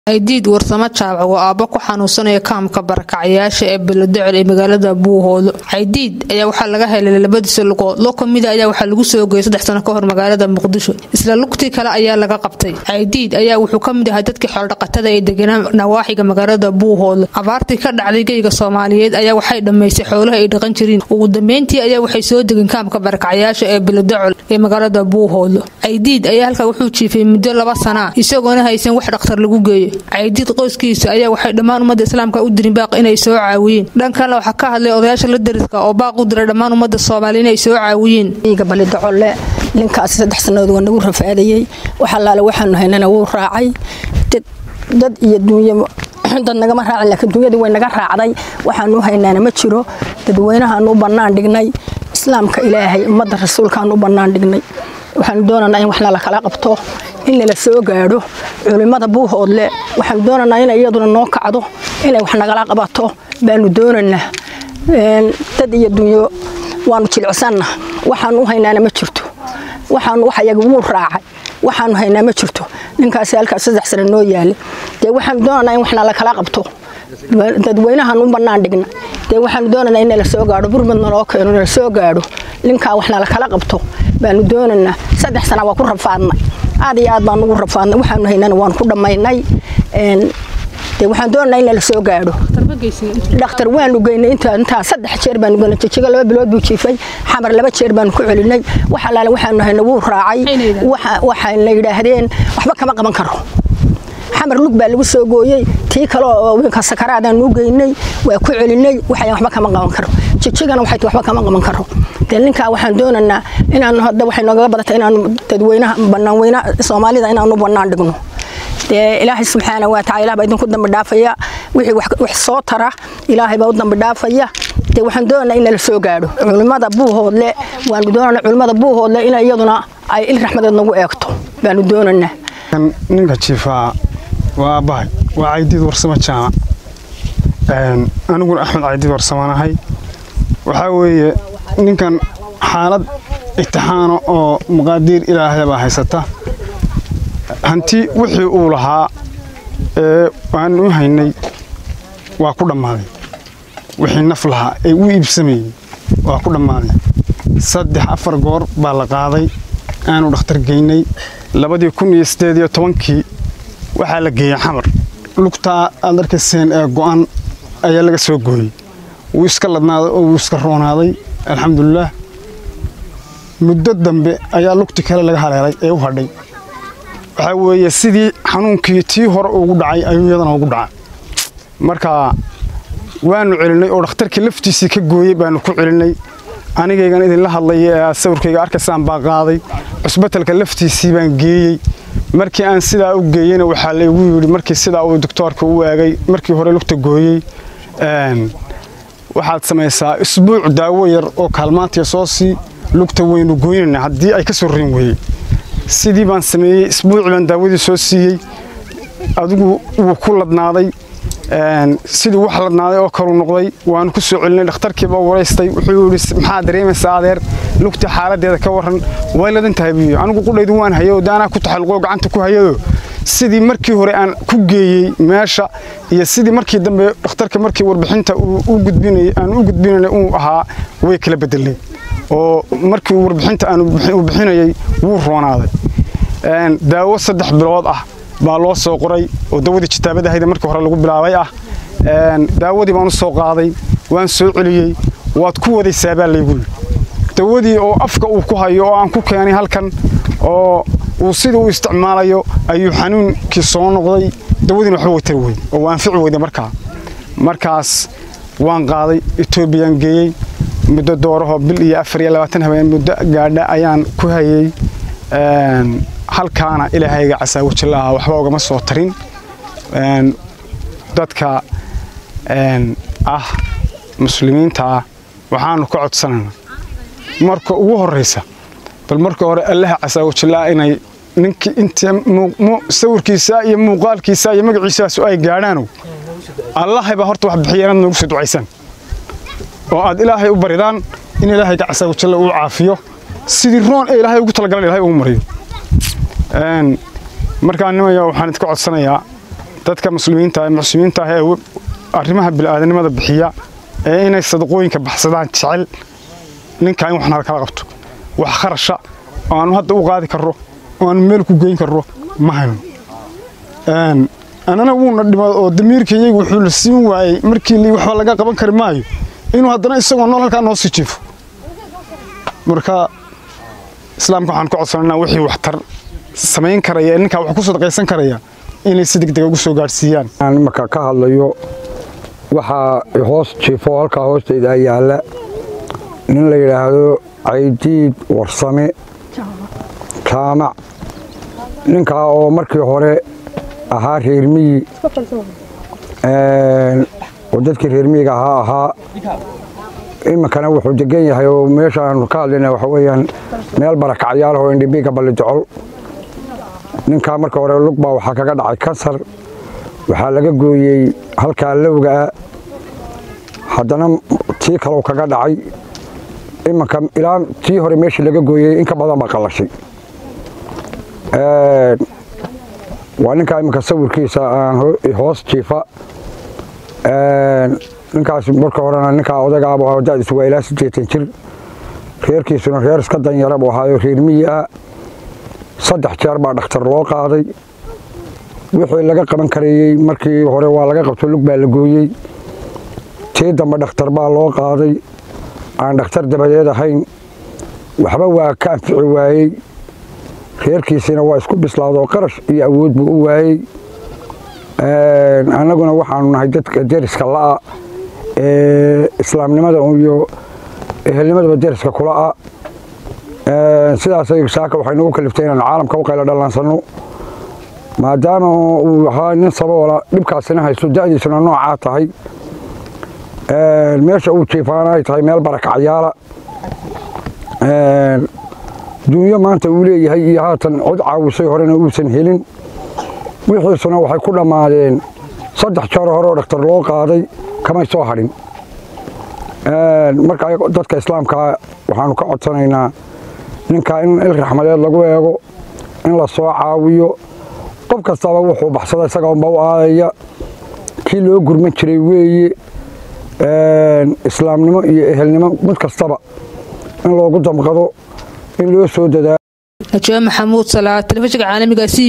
aydiid warsamo jaabac waa aabbo ku xanuunsanaya kaamka barakacyaasha ee beledocel ee magaalada buuhoolo caydiid ayaa waxaa laga helay labadiisa lugood lo kamida ayaa waxaa lagu soo geeyay saddex sano ka hor magaalada muqdisho isla lugtii kale ayaa laga qabtay caydiid ayaa wuxuu ka mid ahaa dadkii xoolodhaqatada ee deganaa nawaaxiga magaalada buuhoolo abaartii ka dhacday geyga soomaaliyeed ayaa waxay dhammaysay xoolaha ay dhaqan jireen ugu dambeyntii ayaa waxay soo degeen kaamka barakacyaasha ee beledocel ee magaalada buuhoolo caydiid ayaa halkaa wuxuu jiifay muddo laba sanaa isagoona haysan wax dhakhtar lagu geeyo caydiid qoyskiisa ayaa waxay dhammaan ummadda islaamka u dirin baaq inay soo caawiyeen dhan kalena waxaa ka hadlay odayaasha la dariska oo baaq u diray dhammaan ummadda soomaaliya inay soo caawiyeen iga balidacolle ninkaasi saddex sannadood waa nagu rafaadayey wax allaale waxaanu haynana wuu raacay dad iyo duunyo dad nagama raacin laakiin duunyadii way naga raacday waxaanu haynaana ma jiro dadweynahaanu u bannaan dhignay islaamka ilaahay ummadda rasuulkaanu u bannaan dhignay waxaanu doonanaa in waxna la kala qabto in nala soo gaadho culimmada buuhoodle waxaanu doonanaa inay iyaduna noo kacdo inay wax nagala qabato baanu doonanaa dad iyo dunyo waanu jilicsanna waxaanu u haynaana ma jirto waxaanu waxyaga wuu raacay waxaanu haynaa ma jirto ninkaasi halkaas saddex sano noo yaale dee waxaanu doonanaa in waxna la kala qabto dadweynahaanu u bannaan dhigna dee waxaanu doonanaa in nala soo gaadho burmadna loo keeno nala soo gaadho ninkaa waxna la kala qabto baanu doonanaa saddex sana waa ku rafaadnay aad iyo aad baan ugu rafaadnay waxaanu haynana waan ku dhammaynay de waxaan doonanaa in nala soo gaadho dhakhtar waanu geynay intaa saddex jeer baanu geynay jijiga laba bilood buu jiifay xamar laba jeer baanu ku celinay wax allaale waxaanu hayna wuu raacay waxayna yidhaahdeen waxba kama qaban karo xamar lug baa lagu soo gooyey tii kale oo winka sakaraadaanu geynay waa ku celinay waxayan waxba kama qaban karo jijigana waxay waxba kama qaban karo dee ninkaa waxaan doonaynaa inaanu hadda waxay noogaga badatay inaanu dadweynaha bannaan weynaha soomaalida inaanu bannaan dhigno dee ilaahay subxaana wa tacala ilaah baa idinku dambi dhaafaya wixii wax soo tara ilaahay baa u dambi dhaafaya dee waxaan doonaynaa in nala soo gaadho culimmada buuhoodle waanu doonanaa culimmada buuhoodle in iyaduna ay il raxmadeed nagu eegto baanu doonaynaa ninka jiifaa waa aabbahay waa caydiid warsamo jaamac aniguna axmed caydiid warsamanahay waxaa weeye ninkan xaalad itixaano oo maqaadiir ilaahay baa haysata hanti wixii uu lahaa ee aanu u haynay waa ku dhammaaday wixii naf lahaa ee u iibsamayey waa ku dhammaaday saddex afar goor baa la qaaday aanu dhakhtar geynay labadii kun iyo siddeed iyo tobankii waxaa la geeyey xamar lugtaa aad arkayseen ee go'an ayaa laga soo gooyey wuu iska ladnaaday oo wuu iska roonaaday alxamdulilaah muddo dambe ayaa lugti kale laga haleelay ee u hadhay waxaa weeye sidii xanuunkii tii hore ugu dhacay ayuu iyadana ugu dhacay marka waanu celinay oo dhakhtarkii laftiisii ka gooyey baanu ku celinay anigaygan idinla hadlaya ee aad sawirkayga arkaysaan baa qaaday cusbatalka laftiisii baan geeyey markii aan sidaa u geeyeyna waxaa laygu yidhi markii sidaa uu doktoorka u eegay markii hore lugta gooyey waxaad samaysaa isbuuc daawo yar oo kaalmaantiya soo sii lugta waynu goynayna haddii ay ka soo rin weyey sidii baan sameeyey isbuuci baan daawadii soo siiyey adigu wuu ku ladnaaday sidii wax ladnaaday oo kaluu noqday waanu ku soo celinay dhakhtarkiiba waraystay wuxuu yidhi maxaa dareemaysaa adeer lugta xaaladeeda ka warran way ladan tahay buu anigu qudhaydu waan hayay daanaa ku taxalluqoo gacanta ku hayado sidii markii hore aan ku geeyey meesha iyo sidii markii dambe dhakhtarka markii warbixinta u gudbinayay aan u gudbinayna uu ahaa way kala bedelay oo markii warbixinta aan u bixinayay wuu roonaaday daawo saddex bilood ah baa loo soo qoray oo dawadii jitaabadahayda markii hore lagu bilaabay ah daawadii baan u soo qaaday waan soo celiyey waad ku wadaysaa baa laygu yidhi dawadii oo afka uu ku hayo oo aan ku keenay halkan oo uu sidii u isticmaalayo ayuu xanuunkii soo noqday dawadiina waxba way tari weyde oo waa anfici weyde markaa markaas waan qaaday etoobiyaan geeyey muddo doorahoo bil iyo afar iyo labaatan habeen muddo gaadha ayaan ku hayey halkaana ilaahayga casaawajalaha waxba ugama soo tarin dadka ah muslimiinta ah waxaanu ka codsanaynaa marka ugu horraysa bal marka hore allaha casaawajalaha inay ninkii inta sawirkiisa iyo muuqaalkiisa iyo magaciisaasu ay gaadhaanow allahayba horta wax bixiya inaad noogu soo ducaysaan oo aad ilaahay u baridaan in ilaahayga casaawajalla uu caafiyo sidii roon ee ilaahay ugu talagalan ilahay ugu mariyo markaa nimaya waxaan idinka codsanayaa dadka muslimiinta ee muslimiinta ah ee arrimaha bilaadanimada bixiya ee inay sadaqooyinka baxsadaan jecel ninkaa in waxna kala qabto wax kharasha oo aanu hadda u qaadi karro oo aanu meel ku geyn karro ma hayno annana wuuna dhima oo damiirkayaygu wuxuu la siin waayey markii waxba laga qaban kari maayo inuu haddana isagoo nool halkaa noo sii jiifo marka islaamka waxaan ka codsanaynaa wixii waxtar samayn karaya ninkaa wax ku sadaqaysan karaya inay si degdega ugu soo gaadhsiiyaan marka ka hadlayo waxaa hoos jiifo halkaa hoostayda yaalla nin la yidhaahdo caydiid warsame jaamac ninkaa oo markii hore ahaa reermiyi oo dadkii reermiyiga ahaa ahaa iminkana wuxuu degan yahay oo meeshaanu ka hadlayna waxa weeyaan meel barakacyaal oo indhibiga ballidocol ninkaa marka hore lugbaa waxaa kaga dhacay kansar waxaa laga gooyey halkaa lowgaa haddana tii kaleu kaga dhacay iminka ilaa tii hore meeshii laga gooyey in ka badan baa qallashay waa ninkaa iminka sawirkiisa aan hoos jiifa ninkaas marka horena ninkaa odagaab dadiisu waa ilaa siddeetan jir reerkiisuna reer iska danyara buu ahaayo reer miyi ah saddex jeer baa dhakhtar loo qaaday wixii laga qaban karayey markii hore waa laga qabto lug baa la gooyey tii dambe dhakhtar baa loo qaaday aan dhakhtar dabadeed ahayn waxba waa ka anfici waayey reerkiisiina waa isku bislaadoo qarash iyo awood buu u waayey annaguna waxaanu nahay dadka deriska la'a ee islaamnimada iyo ehelnimadaba deriska kula'a sidaasay saaka waxay nagu kaliftay inaan caalamka u qaylo dhallaansanno maadaama uu ahaa nin saboola dhibkaasina haysto da'diisuna noocaa tahay meesha uu jiifaana ay tahay meel barakacyaala dunyo maanta uu leeyahay iyo haatan cod caawisay horena uusan helin wixiisuna waxay ku dhammaadeen saddex jeer hore oo dhakhtar loo qaaday kamay soo hadhin marka dadka islaamkaa waxaanu ka codsanaynaa ninkaa in il raxmadeed lagu eego in la soo caawiyo qof kastaba wuxuu baxsada isaga unba u aadaya kii loo gurman jiray weeye islaamnimo iyo ehelnimo mid kastaba in loogu damqado in loo soo dadaalo najaa maxamuud salaa telefishinka caalamiga